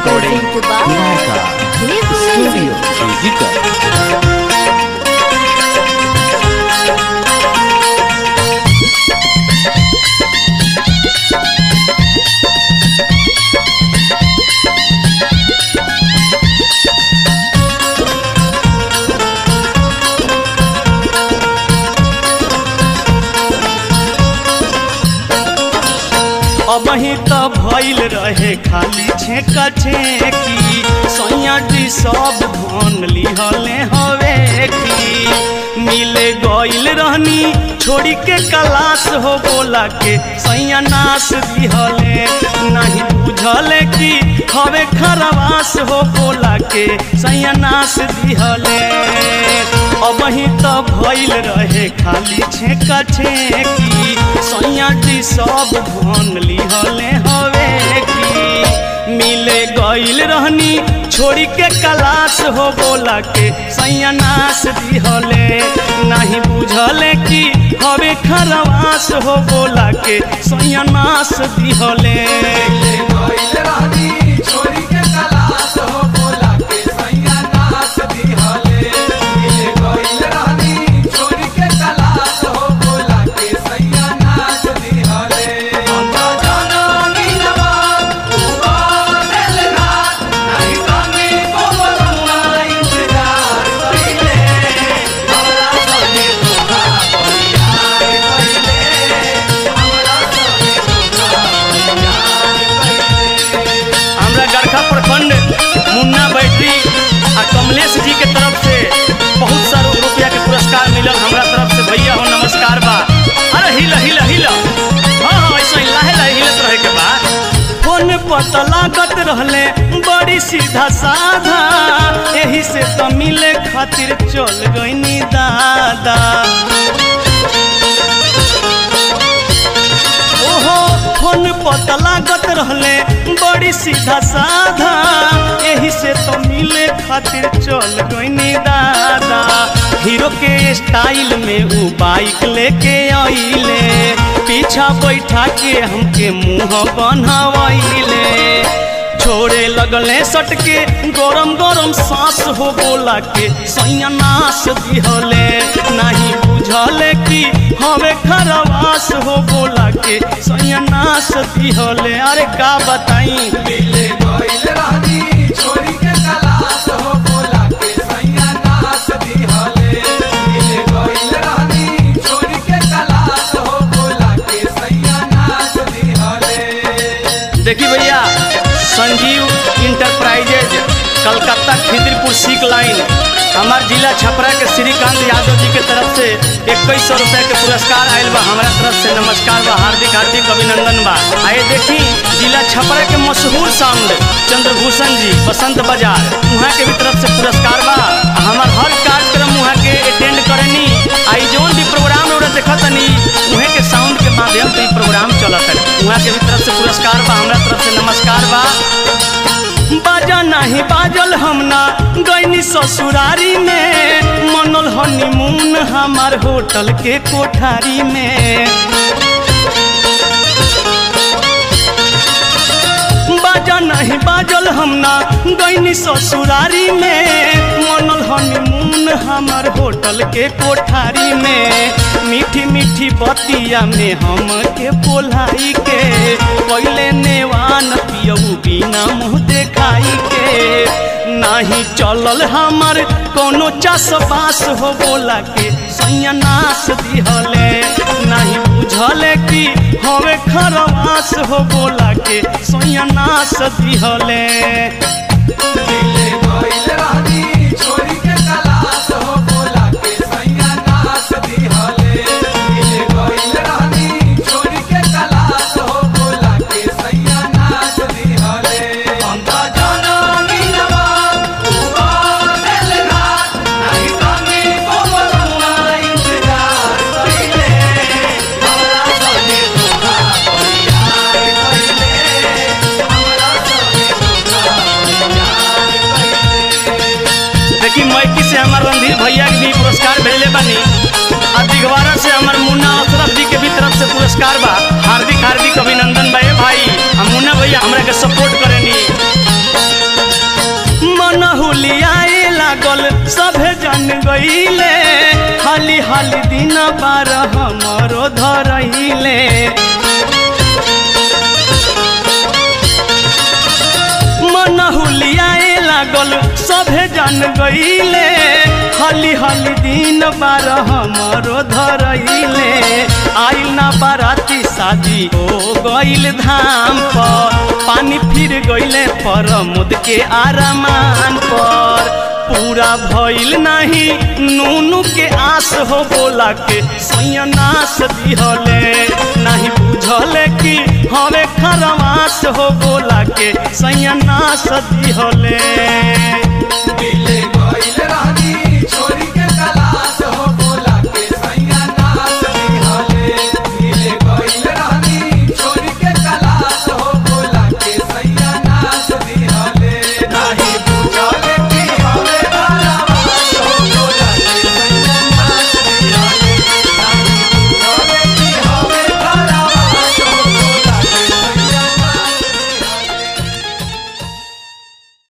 recording Vinayaka Studio Musica. अबही त भइल रहे खाली छेका छेकी सैया जी सब धन लिहले हवे की मिले गइल रहनी छोड़ी के कलाश हो बोला के सैया नाश दिहले नहीं बुझले कि हवे खरवास हो बोला के सैया नाश दिहले अबही त भइल रहे खाली छेका छेकी सैया जी सब धन लिहले हवे की मिले गइल रहनी छोड़ी के कलाश हो बोला के सैया नाश दिहले नहीं बुझले कि हवे खरवास हो बोला के सैया नाश दिहले हमरा गरखा प्रखंड मुन्ना बैटरी आ कमलेश जी के तरफ से बहुत सारा रुपया के पुरस्कार मिलल हमरा तरफ से भैया हो नमस्कार बा अरे हिल हिल हिल हाँ हाँ ऐसा ही लाहे लाहे हिलत रहे के बा फोन पता लागत रहले बड़ी सीधा साधा यही से तो मिले खातिर चल गईनी दादा ओहो फोन पता लागत रहले बड़ी सीधा साधा यही से तो मिले खातिर चल गईनी दादा हीरो के स्टाइल में ऊ बाइक लेके आइले पीछा बैठा के हमके मुंह बनवाइले छोड़े लगले सटके गरम गरम सांस हो बोला के सैया नाश दिहले नहीं बुझले कि हवे खरवास हो बोला के सैया नाश दिहले अरे का बताई देखी भैया संजीव इंटरप्राइजेज कलकत्ता खिदरपुर सीक लाइन हमार जिला छपरा के श्रीकांत यादव जी के तरफ से इक्कीस सौ रुपये के पुरस्कार आयल बा हमारा तरफ से नमस्कार बा हार्दिक हार्दिक अभिनंदन बा आए देखी जिला छपरा के मशहूर साउंड चंद्रभूषण जी बसंत बाजार वहाँ के भी तरफ से पुरस्कार बा आ हमार हर कार्यक्रम वहाँ के अटेंड करेनी आई जोन भी प्रोग्राम रौरा देखत तनी उहे के साउंड के माध्यम से ई प्रोग्राम चलत है वहाँ के भी तरफ से पुरस्कार बा हमरा तरफ से नमस्कार बा बाजा नहीं बाजल हम ना गईनी ससुरारी में मनल हनीमून हमार होटल के कोठारी में बाजा नहीं बाजल हम ना गईनी ससुरारी में मनल हनीमून हमार होटल के कोठारी में मीठी मीठी बतिया में हम के बोलाई के पहले नेवान पियऊ बिना मुँह देखाई के नाही चलल हमार कोनो चास बास हो बोला के सैया नाश दिहले नहीं बुझले कि हवे खरवास हो बोला के सैया नाश दिहले देखी मैकी से हमार रणधीर भैया के भी पुरस्कार भेजले बानी आ दिगवारा से हमार मुन्ना अशरफ जी के भी तरफ से पुरस्कार बा हार्दिक हार्दिक अभिनंदन बा ए भाई हम मुन्ना भैया हमरा के सपोर्ट करेनी हाली दिन बार हमरो धरैले मन हुलियाए लागल सभे जान गईले हली हली दिन बार हमरो धरैले आइल ना बाराती शादी हो गईल धाम पर पानी फिर गईले पर मुद के आरामान पर पूरा भइल नाही नूनू के आस हो बोला के सैनास दिहले नहीं बुझले कि हवे खरवास हो बोला के सैनास दिहले दिल